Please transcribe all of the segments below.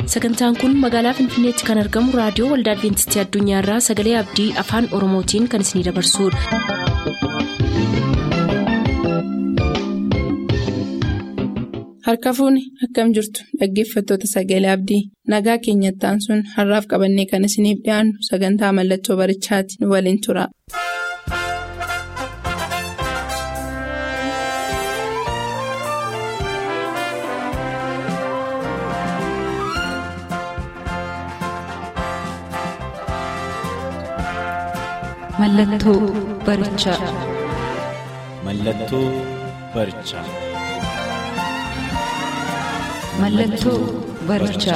sagantaan kun magaalaa finfinneetti kan argamu raadiyoo waldaa adventistii addunyaarraa sagalee abdii afaan oromootiin kan isinidabarsudha. harka fuuni akkam jirtu dhaggeeffattoota sagalee abdii nagaa keenyattaan sun har'aaf qabannee kan isiniif dhiyaannu sagantaa mallattoo barichaati nu waliin tura. Mallattoo barichaa. Mallattoo barichaa. Mallattoo barichaa.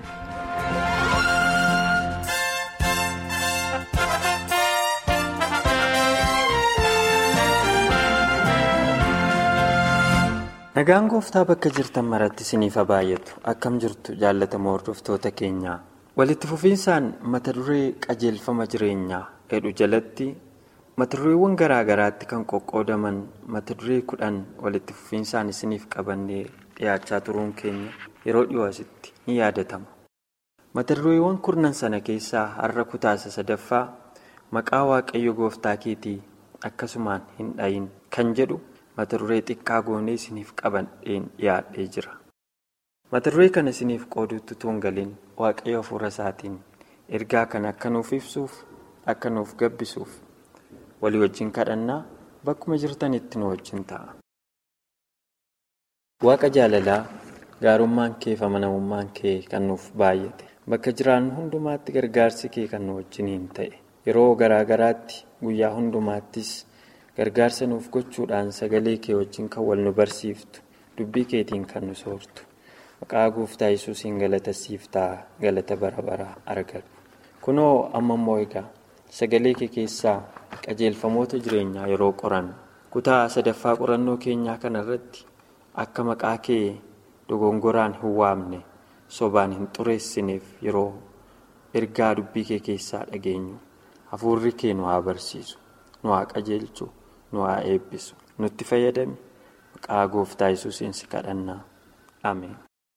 Nagaan gooftaa bakka jirtan maratti isiniif haa baay'atu akkam jirtu jaallatamoo hordoftoota keenyaa walitti fufiinsaan mata duree qajeelfama jireenyaa jedhu jalatti mata dureewwan garaa garaatti kan qoqqoodaman mata duree kudhan walitti fufiinsaan isiniif qabannee dhiyaachaa turuun keenya yeroo dhiyoo asitti ni yaadatama. Mata dureewwan kurnan sana keessaa har'a kutaasa sadaffaa maqaa waaqayyo gooftaa keetii akkasumaan hin dhayin kan jedhu mata duree xiqqaa goonee isiniif qabadheen dhiyaadhee jira. Mata duree kana isiniif qooduutti tuun galiin waaqayyo hafuura isaatiin ergaa kana akka nuuf ibsuuf akka nuuf gabbisuuf walii wajjin kadhannaa bakkuma jirtanitti nu wajjin ta'a. Waaqa jaalalaa gaarummaan kee fi amanamummaan kee kan nuuf baay'ate bakka jiraannu hundumaatti gargaarsi kee kan nu wajjiniin ta'e yeroo garaa garaatti guyyaa hundumaattis gargaarsa nuuf gochuudhaan sagalee kee wajjin kan wal nu barsiiftu dubbii keetiin kan nu soortu maqaa gooftaa yesuusiin galata siif ta'a galata bara baraa argadhu kunoo amma immoo egaa sagalee kee keessaa qajeelfamoota jireenyaa yeroo qorannu kutaa sadaffaa qorannoo keenyaa kanarratti akka maqaa kee dogongoraan hin waamne sobaan hin xureessineef yeroo ergaa dubbii kee keessaa dhageenyu hafuurri kee nu haa barsiisu nu haa qajeelchu nu haa eebbisu nutti fayyadami maqaa gooftaa yesuusiin si kadhannaa ameen.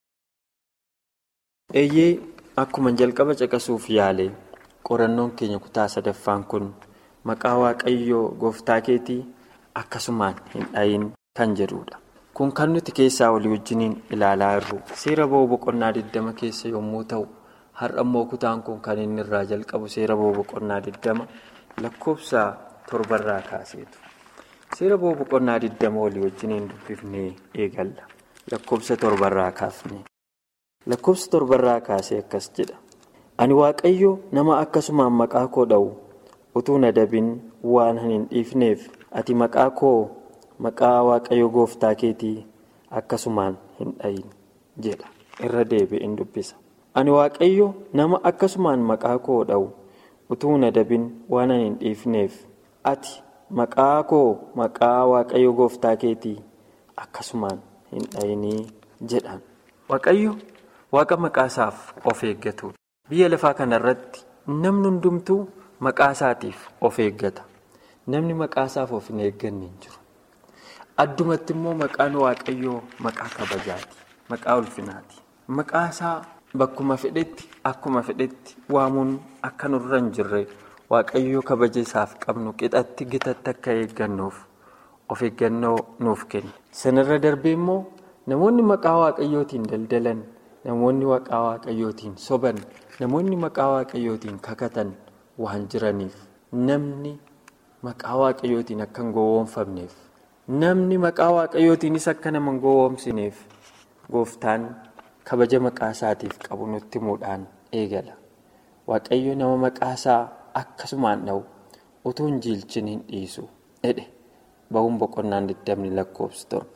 eeyyee akkuma jalqaba caqasuuf yaale qorannoon keenya kutaa sadaffaan kun maqaa waaqayyoo gooftaa keetii akkasumaan hin dhayin kan jedhudha. kun kan nuti keessaa walii wajjiniin ilaalaa jirru seera ba'uu boqonnaa 20 keessa yommuu ta'u har'a immoo kutaan kun kan inni irraa jalqabu seera ba'uu boqonnaa 20 lakkoofsa torbarraa kaaseetu seera ba'uu boqonnaa 20 walii wajjiniin dubbifnee eegalla lakkoofsa torbarraa kaafne lakkoofsa torbarraa kaasee akkas jedha ani waaqayyo nama akkasumaan maqaa koo dha'u utuu na dabin waan hin dhiifneef ati maqaa koo. maqaa waaqayyo gooftaa keetii akkasumaan hin dhayin jedha irra deebi'een dubbisa ani waaqayyo nama akkasumaan maqaa koo dha'u utuu na dabin waan hin dhiifneef ati maqaa koo maqaa waaqayyo gooftaa keetii akkasumaan hin dhayinii jedhan waaqayyo waaqa maqaa isaaf of eeggatudha biyya lafaa kanarratti namni hundumtuu maqaa isaatiif of eeggata namni maqaa isaaf of hin eegganne hin jiru. addumatti immoo maqaan waaqayyoo maqaa kabajaati maqaa ulfinaati maqaa isaa bakkuma fedhetti akkuma fedhetti waamuun akka nurra hin jirre waaqayyoo kabaja isaaf qabnu qixatti gitatti akka eeggannuuf of eeggannoo nuuf kenna sanarra darbee immoo namoonni maqaa waaqayyootiin daldalan namoonni maqaa waaqayyootiin soban namoonni maqaa waaqayyootiin kakatan waan jiraniif namni maqaa waaqayyootiin akka hin gowwoomfamneef. namni maqaa waaqayyootiinis akka nama hin gowwoomsineef gooftaan kabaja maqaa isaatiif qabu nutti himuudhaan eegala waaqayyo nama maqaa isaa akkasumaan dha'u utuu hin jiilchin hin dhiisu jedhe ba'uun boqonnaan digdamni lakkoofsi torba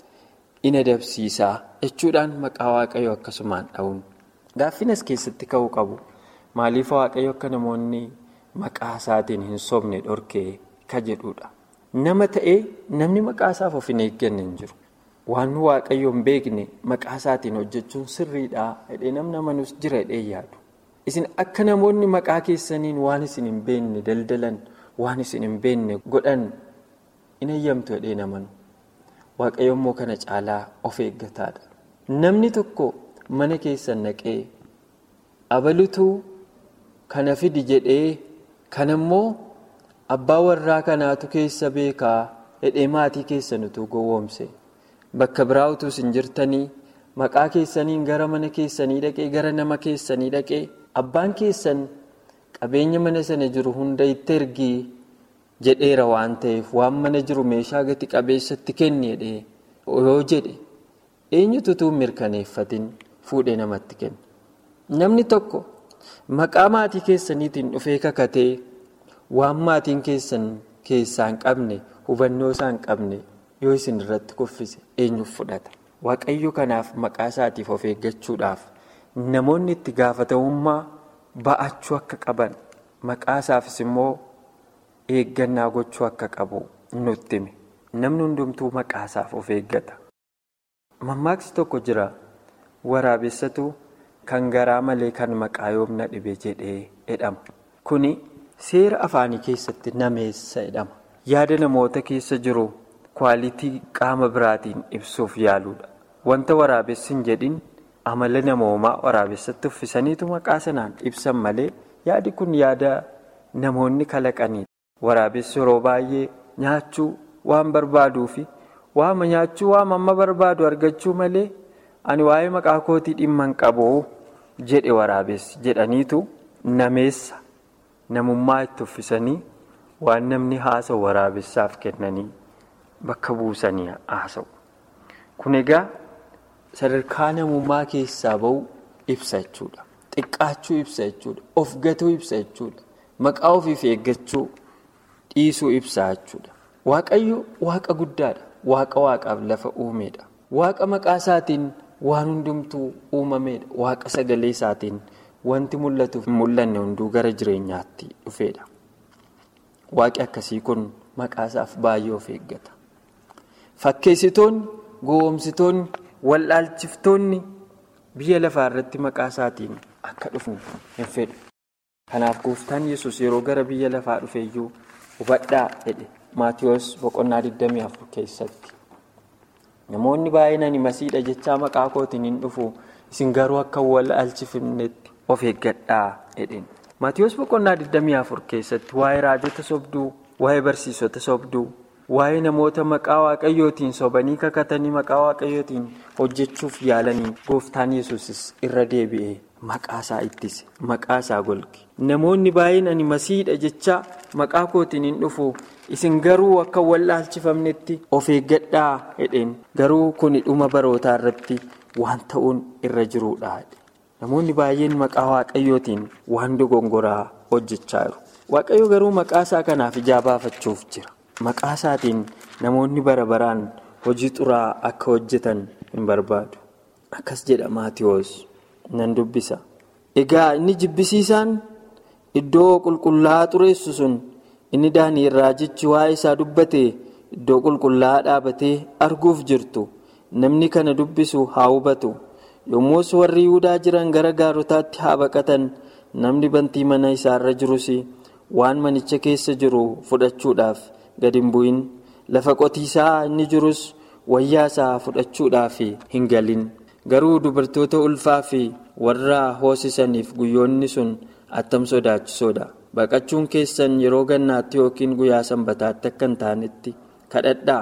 ina dabsiisaa jechuudhaan maqaa waaqayyo akkasumaan dha'uun gaaffinas keessatti ka'uu qabu maaliif waaqayyo akka namoonni maqaa isaatiin hin sobne dhorkee ka jedhudha. nama ta'ee namni maqaa isaaf of hin eegganne hin jiru waan waaqayyo hin beekne maqaa isaatiin hojjechuun sirriidhaa jedhee namni amanus jira jedhee yaadu isin akka namoonni maqaa keessaniin waan isin hin beekne daldalan waan isin hin beekne godhan in eeyyamtu jedhee namanu waaqayyo immoo kana caalaa of eeggataadha namni tokko mana keessan naqee abalutu kana fidi jedhee kanammoo abbaa warraa kanaatu keessa beekaa hidhee maatii keessan utuu gowwoomse bakka biraa utuu hin jirtanii maqaa keessaniin gara mana keessanii dhaqee gara nama keessanii dhaqee abbaan keessan qabeenya mana sana jiru hunda itti ergii jedheera waan ta'eef waan mana jiru meeshaa gati qabeessatti kenni jedhee yoo jedhe eenyutu utuu mirkaneeffatin fuudhee namatti kenna. Namni tokko maqaa maatii keessaniitiin dhufee kakatee waan maatiin keessan keessaa hin qabne hubannoo isaa hin qabne yoo isin irratti kuffise eenyuuf fudhata. Waaqayyo kanaaf maqaa isaatiif of eeggachuudhaaf namoonni itti gaafatamummaa ba'achuu akka qaban maqaa isaafis immoo eeggannaa gochuu akka qabu nutti hime. Namni hundumtuu maqaa isaaf of eeggata. Mammaaksi tokko jira waraabessatu kan garaa malee kan maqaa yoomna dhibe jedhee jedhama. Kuni seera afaanii keessatti nameessa jedhama. Yaada namoota keessa jiru kwaalitii qaama biraatiin ibsuuf yaaluudha. Wanta waraabessi hin jedhin amala namoomaa waraabessatti uffisaniitu maqaa sanaan ibsan malee yaadi kun yaada namoonni kalaqaniidha. Waraabessi yeroo baay'ee nyaachuu waan barbaaduu fi waama nyaachuu waama amma barbaadu argachuu malee ani waa'ee maqaa kootii dhimma hin qabu jedhe waraabessi jedhaniitu nameessa namummaa itti uffisanii waan namni haasa'u waraabessaaf kennanii bakka buusanii haasa'u. Kun egaa sadarkaa namummaa keessaa bahu ibsa jechuudha. Xiqqaachuu ibsa jechuudha. Of gatuu ibsa jechuudha. Maqaa ofiif eeggachuu dhiisuu ibsa jechuudha. Waaqayyo waaqa guddaadha. Waaqa waaqaaf lafa uumedha. Waaqa maqaa isaatiin waan hundumtuu uumamedha. Waaqa sagalee isaatiin wanti mul'atuuf hin mul'anne hunduu gara jireenyaatti dhufedha. Waaqi akkasii kun maqaa isaaf baay'ee of eeggata. Fakkeessitoonni, gowwoomsitoonni, wallaalchiftoonni biyya lafaa irratti maqaa isaatiin akka dhufnu hin fedhu. Kanaaf gooftaan yesus yeroo gara biyya lafaa dhufeeyyuu hubadhaa jedhe maatiyoos boqonnaa 24 keessatti. Namoonni baay'een ani masiidha jechaa maqaa kootiin hin dhufu isin garuu akka wallaalchifamnetti of eeggadhaa jedheen. Maatiyoos boqonnaa 24 keessatti waa'ee raajota sobduu, waa'ee barsiisota sobduu, waa'ee namoota maqaa waaqayyootiin sobanii kakatanii maqaa waaqayyootiin hojjechuuf yaalanii gooftaan yesusis irra deebi'ee maqaa isaa ittise maqaa isaa golge. Namoonni baay'een ani masiidha jechaa maqaa kootiin hin dhufu isin garuu akka wallaalchifamnetti of eeggadhaa jedheen garuu kuni dhuma barootaa irratti waan ta'uun irra jiruudha. Namoonni baay'een maqaa waaqayyootiin waan dogongoraa hojjechaa jiru. Waaqayyo garuu maqaa isaa kanaaf ijaa baafachuuf jira. Maqaa isaatiin namoonni bara baraan hojii xuraa akka hojjetan hin barbaadu. Akkas jedha Maatiyoos nan dubbisa. Egaa inni jibbisiisaan iddoo qulqullaa'aa xureessu sun inni daanii irraa jechi waa'ee isaa dubbate iddoo qulqullaa'aa dhaabatee arguuf jirtu namni kana dubbisu haa hubatu. Yommus warri Yihudaa jiran gara gaarotaatti haa baqatan namni bantii mana isaarra jirus waan manicha keessa jiru fudhachuudhaaf gad hin bu'in lafa qotiisaa inni jirus wayyaa isaa fudhachuudhaaf hin galin garuu dubartoota ulfaa fi warra hoosisaniif guyyoonni sun attam sodaachisoodha baqachuun keessan yeroo gannaatti yookiin guyyaa sanbataatti akka hin taanetti kadhadhaa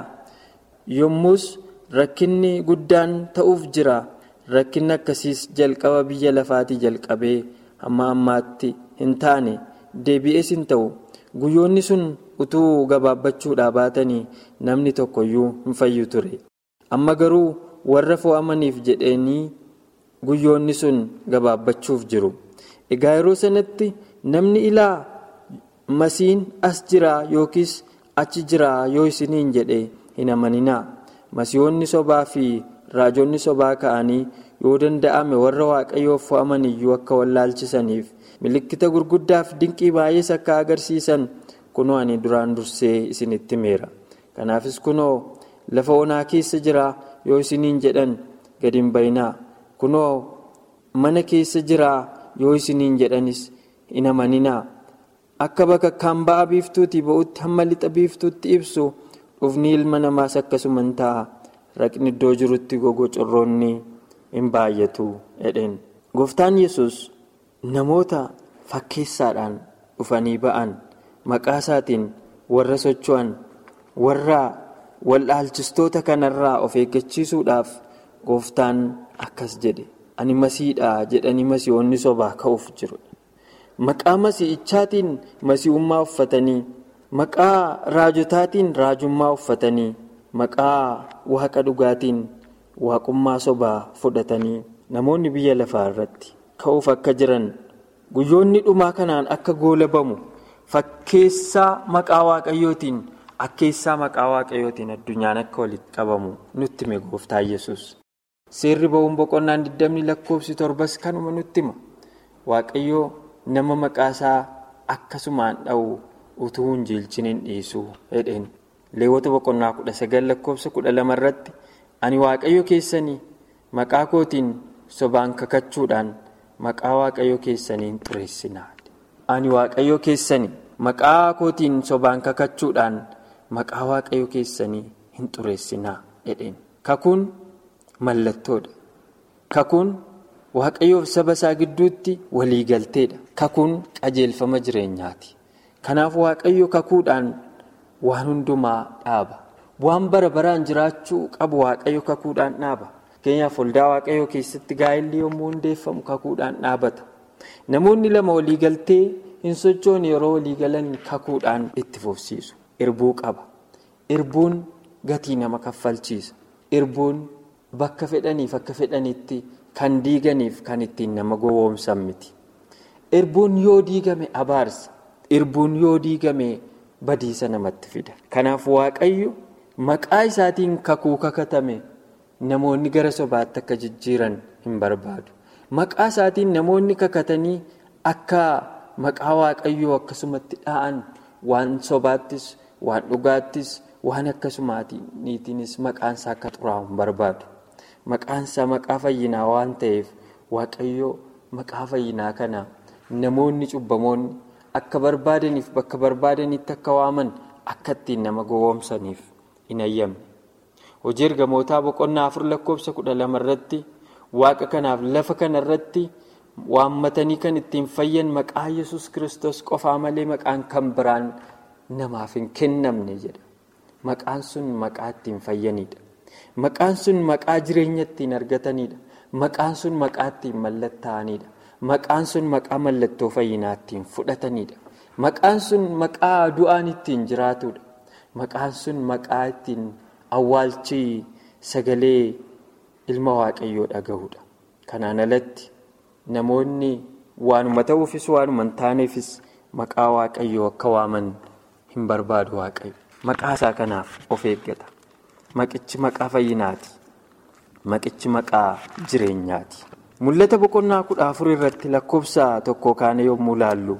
yommus rakkinni guddaan ta'uuf jira. Rakkinni akkasiis jalqaba biyya lafaatii jalqabee hamma ammaatti hin taane deebi'ees hin ta'u guyyoonni sun utuu gabaabbachuudhaa baatanii namni tokkoyyuu hin fayyu ture. Amma garuu warra fo'amaniif jedhanii guyyoonni sun gabaabbachuuf jiru. Egaa yeroo sanatti namni ilaa masiin as jira yookiis achi jira yoo isiniin jedhe hin amaninaa. Masiihoonni sobaa fi raajonni sobaa ka'anii yoo danda'ame warra waaqayyoof fo'aman iyyuu akka wallaalchisaniif milikkita gurguddaaf dinqii baay'ees akka agarsiisan kunoo ani duraan dursee isinitti himeera kanaafis kunoo lafa onaa keessa jira yoo isiniin jedhan gad hin bayinaa kunoo mana keessa jira yoo isiniin jedhanis hin amaninaa akka bakakkaan ba'a biiftuutii ba'utti hamma lixa biiftuutti ibsu dhufni ilma namaas akkasuma hin ta'a. raqni iddoo jirutti gogo corroonni hin baay'atu jedheen gooftaan yesus namoota fakkeessaadhaan dhufanii ba'an maqaa isaatiin warra socho'an warra waldhaalchistoota kanarraa of eeggachiisuudhaaf gooftaan akkas jedhe ani masiidha jedhanii masii'oonni sobaa ka'uuf jiru. Maqaa masii'ichaatiin masii'ummaa uffatanii maqaa raajotaatiin raajummaa uffatanii maqaa waaqa dhugaatiin waaqummaa sobaa fudhatanii namoonni biyya lafaa irratti ka'uuf akka jiran guyyoonni dhumaa kanaan akka goolabamu fakkeessaa maqaa waaqayyootiin akkeessaa maqaa waaqayyootiin addunyaan akka walitti qabamu nutti hime gooftaa yesus seerri ba'uun boqonnaan 20 lakkoofsi torbas kanuma nutti hima waaqayyoo nama maqaasaa akkasumaan dha'u utuu hin jiilchiniin dhiisuu jedheen leewwota boqonnaa 19 lakkoofsa 12 irratti ani waaqayyo keessanii maqaa kootiin sobaan kakachuudhaan maqaa waaqayyo keessanii hin xureessinaa ani waaqayyo keessanii maqaa kootiin sobaan kakachuudhaan maqaa waaqayyo keessanii hin xureessinaa jedheen kakuun mallattoodha kakuun waaqayyoof saba isaa gidduutti waliigalteedha kakuun qajeelfama jireenyaati kanaaf waaqayyo kakuudhaan waan hundumaa dhaaba waan bara baraan jiraachuu qabu waaqayyo kakuudhaan dhaaba fakkeenyaaf waldaa waaqayyoo keessatti gaa'elli yommuu hundeeffamu kakuudhaan dhaabata namoonni lama waliigaltee hin sochoone yeroo waliigalan kakuudhaan itti fufsiisu irbuu qaba irbuun gatii nama kaffalchiisa irbuun bakka fedhaniif akka fedhanitti kan diiganiif kan ittiin nama gowwoomsan miti irbuun yoo diigame abaarsa irbuun yoo diigame badiisa namatti fida kanaaf waaqayyo maqaa isaatiin kakuu kakatame namoonni gara sobaatti akka jijjiiran hin barbaadu maqaa isaatiin namoonni kakatanii akka maqaa waaqayyoo akkasumatti dha'an waan sobaattis waan dhugaattis waan akkasumaatiiniitiinis maqaansaa akka xuraa'u hin barbaadu maqaansaa maqaa fayyinaa waan ta'eef waaqayyoo maqaa fayyinaa kana namoonni cubbamoonni akka barbaadaniif bakka barbaadanitti akka waaman akka ittiin nama gowwoomsaniif hin ayyamne. hojii ergamootaa boqonnaa afur lakkoofsa kudha lama irratti waaqa kanaaf lafa kana irratti waammatanii kan ittiin fayyan maqaa yesus kristos qofaa malee maqaan kan biraan namaaf hin kennamne jedha maqaan sun maqaa ittiin fayyanidha maqaan sun maqaa jireenya ittiin argatanidha maqaan sun maqaa ittiin mallattaa'anidha maqaan sun maqaa mallattoo fayyinaa ittiin fudhatanidha maqaan sun maqaa du'aan ittiin jiraatudha maqaan sun maqaa ittiin awwaalchi sagalee ilma waaqayyoo dhagahudha kanaan alatti namoonni waanuma ta'uufis waanuma hin taaneefis maqaa waaqayyoo akka waaman hin barbaadu waaqayyo maqaa isaa kanaaf of eeggata maqichi maqaa fayyinaati maqichi maqaa jireenyaati mul'ata boqonnaa kudha afur irratti lakkoofsa tokko kaane yommuu laallu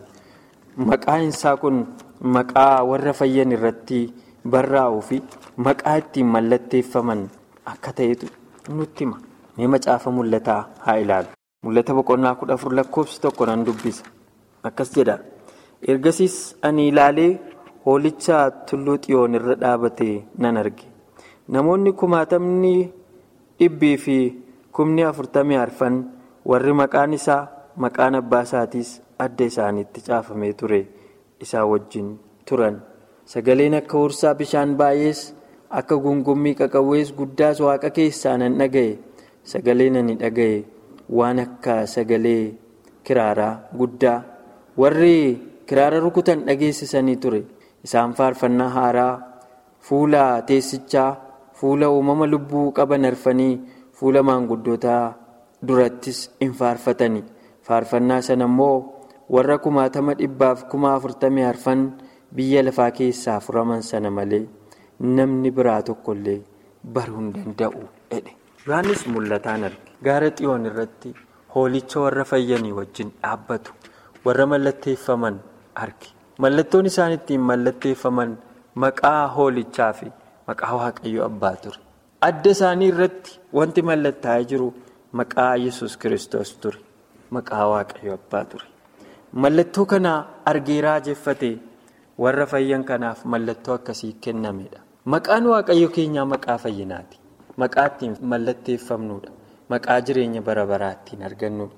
maqaan isaa kun maqaa warra fayyan irratti barraa'uu fi maqaa ittiin mallatteeffaman akka ta'etu nutti hima mee macaafa mul'ataa haa ilaalu mul'ata boqonnaa kudha afur lakkoofsi tokko nan dubbisa akkas jedha ergasiis ani ilaalee hoolicha tulluu xiyoon irra dhaabate nan arge namoonni kumaatamni dhibbii fi kumni afurtamii arfan warri maqaan isaa maqaan abbaa isaatiis adda isaaniitti caafamee ture isaa wajjin turan. sagaleen akka hursaa bishaan baay'ees akka gungummii qaqawwees guddaas waaqa keessaa nan dhaga'e sagaleen ani dhaga'e waan akka sagalee kiraaraa guddaa warri kiraara rukutan dhageessisanii ture isaan faarfannaa haaraa fuula teessichaa fuula uumama lubbuu qaban arfanii fuula maanguddootaa durattis in faarfatani faarfannaa sana immoo warra kumaatama dhibbaaf kuma afurtamii arfan. biyya lafaa keessaa furaman sana malee namni biraa tokkollee baruu hin danda'u jedhe yohannis mul'ataan arge gaara xiyoon irratti hoolicha warra fayyanii wajjin dhaabbatu warra mallatteeffaman arge mallattoon isaan ittiin mallatteeffaman maqaa hoolichaa fi maqaa waaqayyo abbaa ture adda isaanii irratti wanti mallattaa'ee jiru maqaa yesus kiristoos ture maqaa waaqayyo abbaa ture mallattoo kana argee raajeffate. warra fayyan kanaaf mallattoo akkasii kennamedha maqaan waaqayyo keenyaa maqaa fayyinaati maqaa ittiin mallatteeffamnudha maqaa jireenya bara baraa ittiin argannudha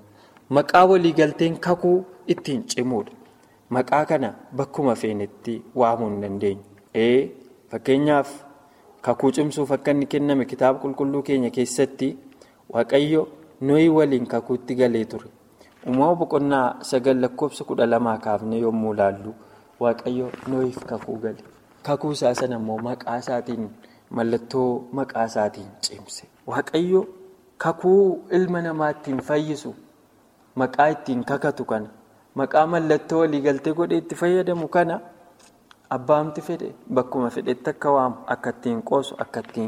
Maqaa waliigalteen kakuu ittiin cimuudha. Maqaa kana bakkuma feenetti waamuu hin dandeenyu. Ee fakkeenyaaf kakuu cimsuuf akka inni kenname kitaaba qulqulluu keenya keessatti waaqayyo nooyi waliin kakuutti galee ture. Uumama boqonnaa sagal lakkoofsa kudha lamaa kaafnee yommuu ilaallu waaqayyo nooyiif kakuu gale. Kakuu isaa sana immoo maqaa isaatiin mallattoo maqaa isaatiin cimse. Waaqayyo kakuu ilma namaa ittiin fayyisu maqaa ittiin kakatu kana maqaa mallattoo waliigaltee godhee itti fayyadamu kana abbaamti fedhe bakkuma fedhetti akka waamu akka ittiin qoosu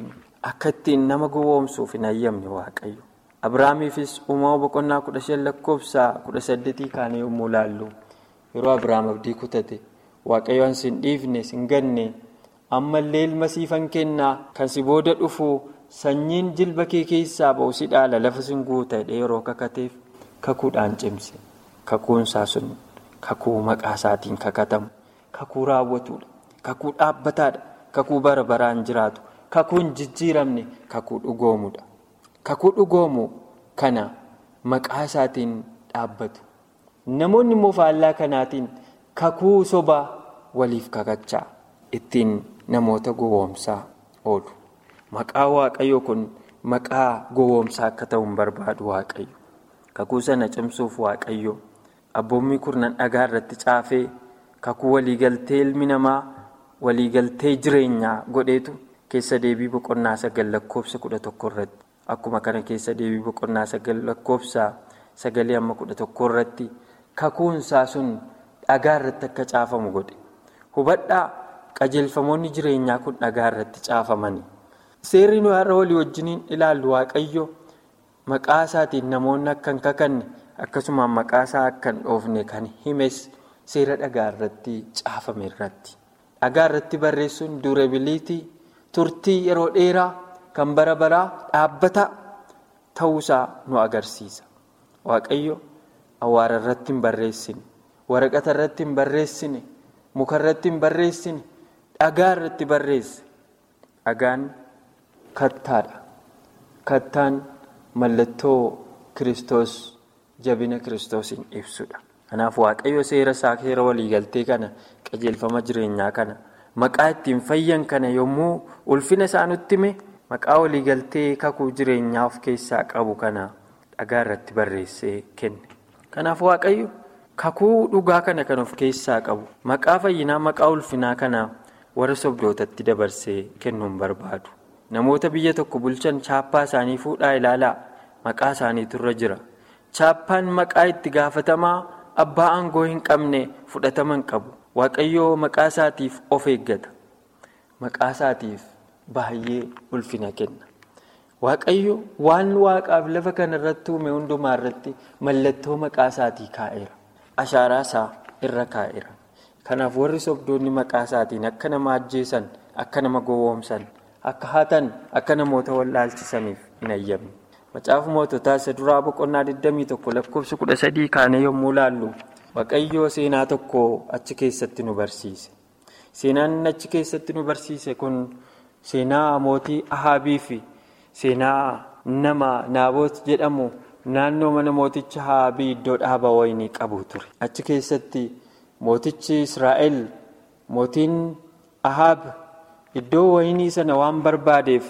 akka ittiin nama gowwoomsuuf hin hayyamne waaqayyo. Abiraamiifis uumama boqonnaa kudha shan lakkoofsa kudha saddeetii kaane yommuu ilaallu yeroo Abiraam abdii kutate waaqayyo an sin dhiifne sin ganne ammallee ilma siifan kennaa kan si booda dhufu sanyiin jilba kee keessaa ba'u si dhaala lafa sin guuta yeroo kakateef kakuudhaan cimse kakuunsaa sun kakuu maqaa isaatiin kakatamu kakuu raawwatuudha kakuu dhaabbataadha kakuu bara baraan jiraatu kakuu hin jijjiiramne kakuu dhugoomudha. kakuu dhugoomu kana maqaa isaatiin dhaabbatu namoonni immoo faallaa kanaatiin kakuu sobaa waliif kakachaa ittiin namoota gowwoomsaa oolu maqaa waaqayyo kun maqaa gowwoomsaa akka ta'u hin barbaadu waaqayyo kakuu sana cimsuuf waaqayyo abboommii kurnan dhagaa irratti caafee kakuu waliigaltee ilmi namaa waliigaltee jireenyaa godheetu keessa deebii boqonnaa sagal lakkoofsa kudha tokko irratti. Akkuma kana keessa deebii boqonnaa sagal lakkoofsa sagalee amma kudha tokko irratti kakuunsaa sun dhagaa irratti akka caafamu godhe. Hubadhaa qajeelfamoonni jireenyaa kun dhagaa irratti caafamani. Seerri nuyi har'a walii wajjiniin ilaallu waaqayyo maqaa isaatiin namoonni akka hin kakanne akkasumas maqaa isaa akka hin dhoofne kan himes seera dhagaa irratti caafame irratti. Dhagaa irratti barreessuun durebiliitii turtii yeroo dheeraa. kan bara baraa dhaabbata ta'uusaa nu agarsiisa. Waaqayyo awwaara irratti hin barreessine, waraqata irratti hin barreessine, muka irratti hin barreessine, dhagaa irratti barreesse. Dhagaan kattaadha. Kattaan mallattoo Kiristoos jabina Kiristoosiin ibsudha. Kanaaf Waaqayyo seera isaa seera waliigaltee kana qajeelfama jireenyaa kana maqaa ittiin fayyan kana yommuu ulfina isaa nutti hime. Maqaa waliigaltee kakuu jireenyaa of keessaa qabu kana dhagaa irratti barreessee kenne. Kanaaf Waaqayyo kakuu dhugaa kana kan of keessaa qabu maqaa fayyinaa maqaa ulfinaa kana warra sobdootatti dabarsee kennuun barbaadu. Namoota biyya tokko bulchan chaappaa isaanii fuudhaa ilaalaa maqaa isaaniitu irra jira. Chaappaan maqaa itti gaafatamaa abbaa aangoo hin qabne fudhatama hin qabu. Waaqayyo maqaa isaatiif of eeggata. Maqaa isaatiif. Baay'ee ulfina kenna. Waaqayyo waan waaqaaf lafa kana irratti uume hundumaa irratti mallattoo maqaa isaatii kaa'eera. Ashaaraa isaa irra kaa'eera. Kanaaf warri sobdoonni maqaa isaatiin akka nama ajjeesan, akka nama gowwoomsan, akka hatan, akka namoota wallaalchisaniif hin ayyamne. Macaafa moototaa isa duraa boqonnaa 21 lakkoofsa 13 kaanee yommuu laallu Waaqayyo seenaa tokko achi keessatti nu barsiise. Seenaan achi keessatti nu barsiise kun. Seenaa mootii Ahaabii fi seenaa nama Naaboot jedhamu naannoo mana mooticha Ahaabii iddoo dhaaba wayinii qabu ture. Achi keessatti mootichi Israa'el mootiin Ahaab iddoo wayinii sana waan barbaadeef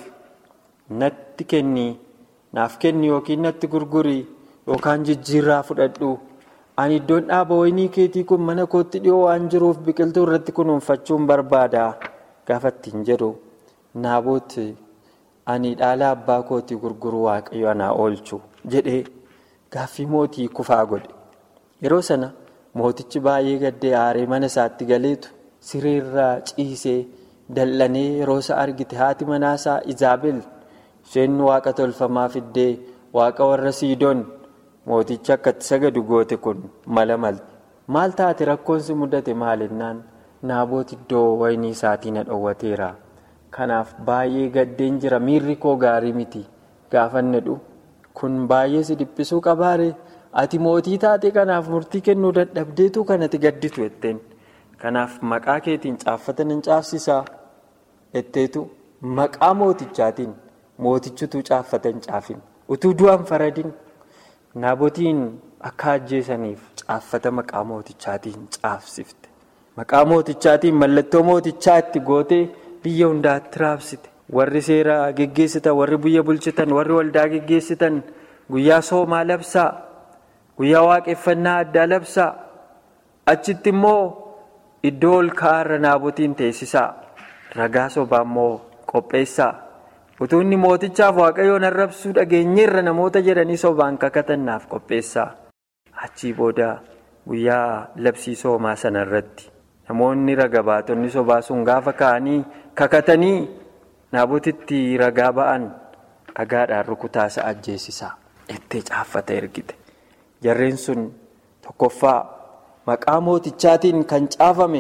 natti kenni naaf kenni yookiin natti gurguri yookaan jijjiirraa fudhadhu ani iddoon dhaaba wayinii keetii kun mana kootti dhiyoo waan jiruuf biqiltuu irratti kunuunfachuun barbaada gaafa ittiin jedhu. Naaboot ani dhaala abbaa kootii gurguruu waaqayyo anaa oolchu jedhee gaaffii mootii kufaa godhe. Yeroo sana mootichi baay'ee gaddee aaree mana isaatti galeetu sireerraa ciisee dal'anee yeroo isa argite haati manaasaa Izaabel isheen waaqa tolfamaa fiddee waaqa warra siidoon mooticha akka itti sagadu goote kun mala malte. Maal taate rakkoon si mudate maalinnaan naaboot iddoo wayinii isaatii na dhoowwateera. Kanaaf baay'ee gaddeen jira miirri koo gaarii miti gaafannedhu kun baay'ee si dhiphisuu qabaare ati mootii taate kanaaf murtii kennuu dadhabdeetu kanatti gadditu jetteen kanaaf maqaa keetiin caaffatan hin caafsisaa jetteetu maqaa mootichaatiin mootichutu caaffatan caafin utuu du'an faradin naabotiin akka ajjeesaniif caaffata maqaa mootichaatiin caafsifte maqaa mootichaatiin mallattoo mootichaa itti gootee biyya hundaatti raabsite warri seera geggeessitan warri biyya bulchitan warri waldaa geggeessitan guyyaa soomaa labsaa guyyaa waaqeffannaa addaa labsaa achitti immoo iddoo ol ka'aarra naabotiin teessisaa ragaa sobaa immoo qopheessaa. utuu inni mootichaaf waaqayyoon arrabsuu dhageenyeerra namoota jedhanii sobaan kakatannaaf qopheessaa achii booda guyyaa labsii soomaa sana irratti namoonni raga baatonni sobaa sun gaafa ka'anii kakatanii naabotitti ragaa ba'an dhagaadhaan rukutaasa ajjeesisaa ittee caaffata ergite jarreen sun tokkoffaa maqaa mootichaatiin kan caafame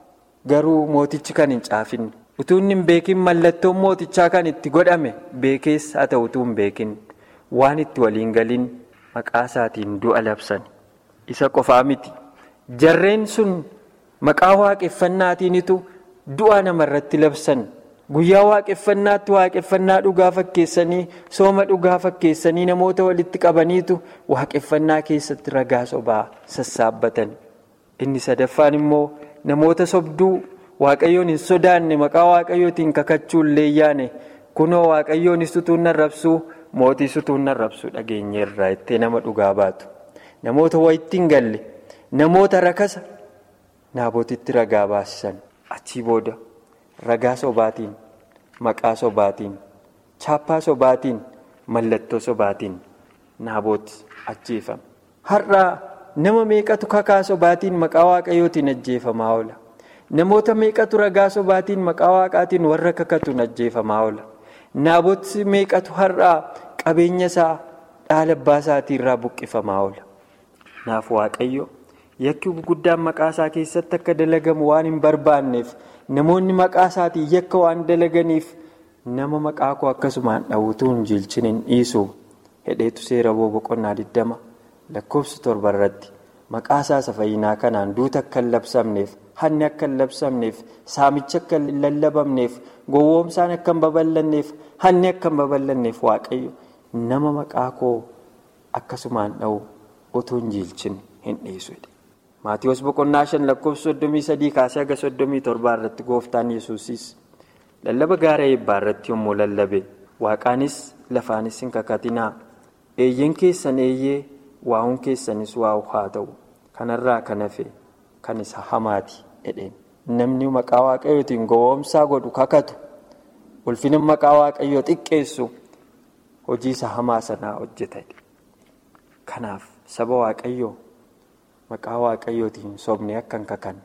garuu mootichi kan hin caafinne. utuu inni hin beekin mallattoon mootichaa kan itti godhame beekees haa ta'u utuu hin beekin waan itti waliin galiin maqaa isaatiin du'a labsan isa qofaa miti jarreen sun maqaa waaqeffannaatiinitu du'a namarratti labsan guyyaa waaqeffannaatti waaqeffannaa dhugaa fakkeessanii sooma dhugaa fakkeessanii namoota walitti qabaniitu waaqeffannaa keessatti ragaa sobaa sassaabbatan inni sadaffaan immoo namoota sobduu. waaqayyoon hin sodaanne maqaa waaqayyootiin kakachuun leeyyaane kunoo waaqayyoon sutuun arrabsuu mootii sutuun arrabsuu dhageenyeerraa ittee nama dhugaa baatu namoota wayitti hin galle namoota rakasa naabotitti ragaa baasisan achii booda ragaa sobaatiin maqaa sobaatiin chaappaa sobaatiin mallattoo sobaatiin naabooti ajjeefame har'aa nama meeqatu kakaa sobaatiin maqaa waaqayyootiin ajjeefamaa oola. namoota meeqatu ragaa sobaatiin maqaa waaqaatiin warra kakatuun ajjeefamaa oola naaboti meeqatu har'aa qabeenya isaa dhaala abbaa isaatii irraa buqqifamaa oola naaf waaqayyo yakki guguddaan maqaa isaa keessatti akka dalagamu waan hin barbaanneef namoonni maqaa isaatiin yakka waan dalaganiif nama maqaa koo akkasumaan dhawutuu hin jiilchin hin dhiisu hedheetu seera boqonnaa 20 lakkoofsa torba irratti maqaa isaa isa fayyinaa kanaan duuta akka hin labsamneef. hanni akka hin labsamneef saamicha akka hin lallabamneef gowwoomsaan akka hin babal'anneef hanni akka hin babal'anneef waaqayyo nama maqaa koo akkasumaan dha'u utuu hin jiilchin hin dhiisu. maatiiwwan boqonnaa shan lakkoofsa soddomii sadii kaasee haga soddomii torbaa irratti gooftaan yesuusis lallaba gaara eebbaa irratti yommuu lallabe waaqaanis lafaanis hin kakatinaa eeyyen keessan eeyyee waa'uun keessanis waa'u haa ta'u kanarraa kan hafe. kan isa hamaati jedheen namni maqaa waaqayyootiin gowwoomsaa godhu kakatu ulfina maqaa waaqayyoo xiqqeessu hojii isa hamaa sanaa hojjeta kanaaf saba waaqayyoo maqaa waaqayyootiin sobne akka hin kakanne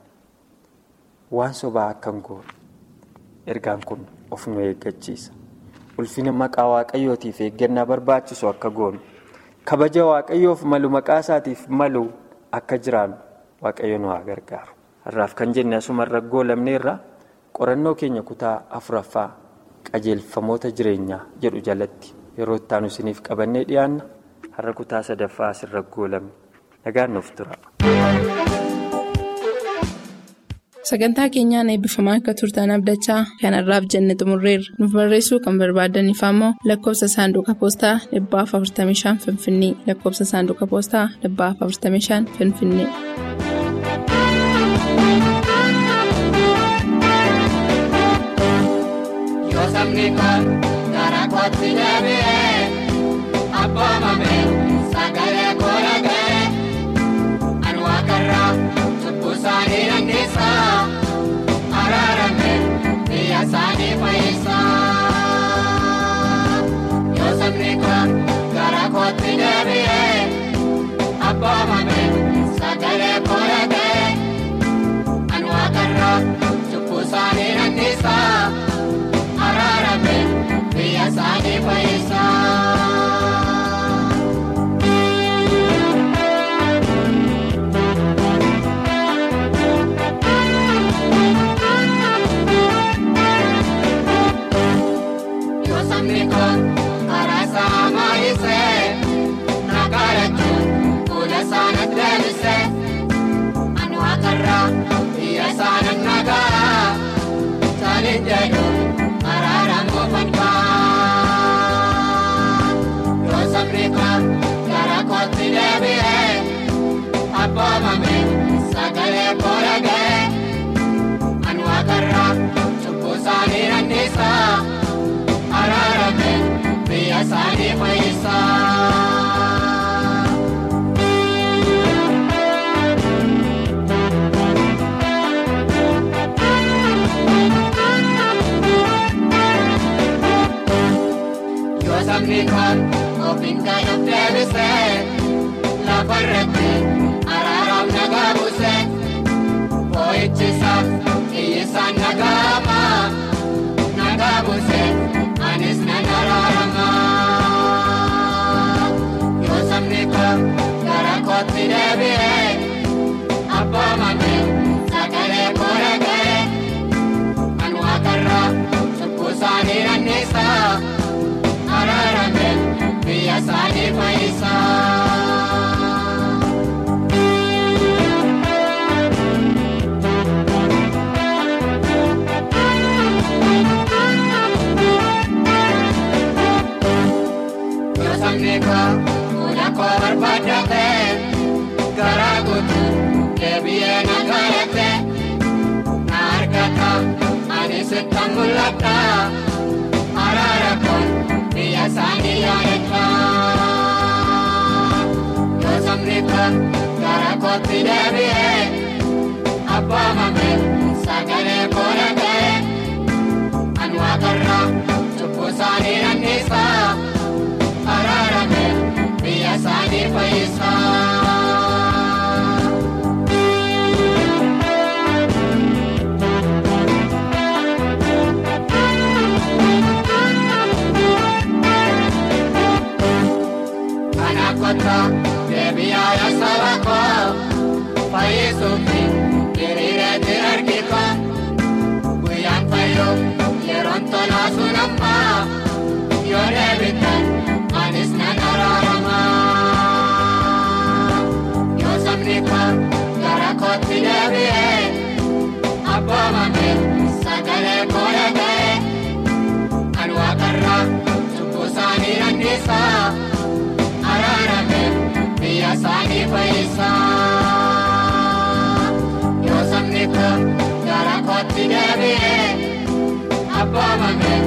waan sobaa akka hin goone ergaan kun of nu eeggachiisa ulfina maqaa waaqayyootiif eeggannaa barbaachisu akka goonu kabaja waaqayyoof malu maqaa isaatiif malu akka jiraannu. waaqayyo nu haa gargaaru har'aaf kan jenne asuma irra goolabneerra qorannoo keenya kutaa afuraffaa qajeelfamoota jireenyaa jedhu jalatti yeroo itti aanu isiniif qabannee dhiyaanna har'a kutaa sadaffaa asirra goolabne nagaan nuuf tura. sagantaa keenyaan eebbifamaa akka turtan abdachaa kanarraaf jenne xumurreerra nuuf barreessuu kan barbaadaniif ammoo lakkoofsa saanduqa poostaa 455 finfinnee lakkoofsa saanduqa poostaa 455 finfinnee. Sabni kun gara kootti deebi'ee abboomame sagalee koolagee ani waaqarraa cubbuu isaanii dandeessaa araarame biyya isaanii fayyisaa. Yoo sabni kun gara kootti deebi'ee abboomame sagalee koolagee ani waaqarraa cubbuu isaanii dandeessaa. Araarame biyya isaanii fayyisaa. Yoo sabni kun karaa isaa maayisee nagaa jechuun fuula isaa sagalee koora ga'e an waaqarraa cubbuu isaanii nannisaa araarame biyya isaanii fayyisaa. Yoo sabni kun ofiin kan of deebisee lafa irratti araaraaf nagaa buusee boo'ichisaaf iyyiisaan nagaama nagaa buusee anis nan araarama. Yoo sabni kun gara kootti deebi'ee abboomame sagalee koora ga'e kan waaqarraa cubbuu isaanii nannisaa. araarame biyya isaanii fayyisaa. Yoo sabni koo fuula koo barbaadate garaa guutuu deebi'ee na gaayate na argata ani sitti mul'ata araara kun biyya isaanii yaadata. Yoo sabni kun gara kootti deebi'ee abboomame sagalee koora ga'e an waaqarraa cubbuu isaanii nannisaa araarame biyya isaanii fayyisaa. Kana kota deebi'aa yaa saba koo fayyisuufi hiriireetti argiko guyyaan fayyoo yeroon tolaa sun amma yoo deebitan anis nan araarama. Yoo sabni koo gara kootti deebi'ee abboomame sagalee koora ga'e kan waaqarraa cubbuu isaanii nannisaa. araarame biyya isaanii fayyisaa. Yoo sabni kun gara kootti deebi'ee abboomame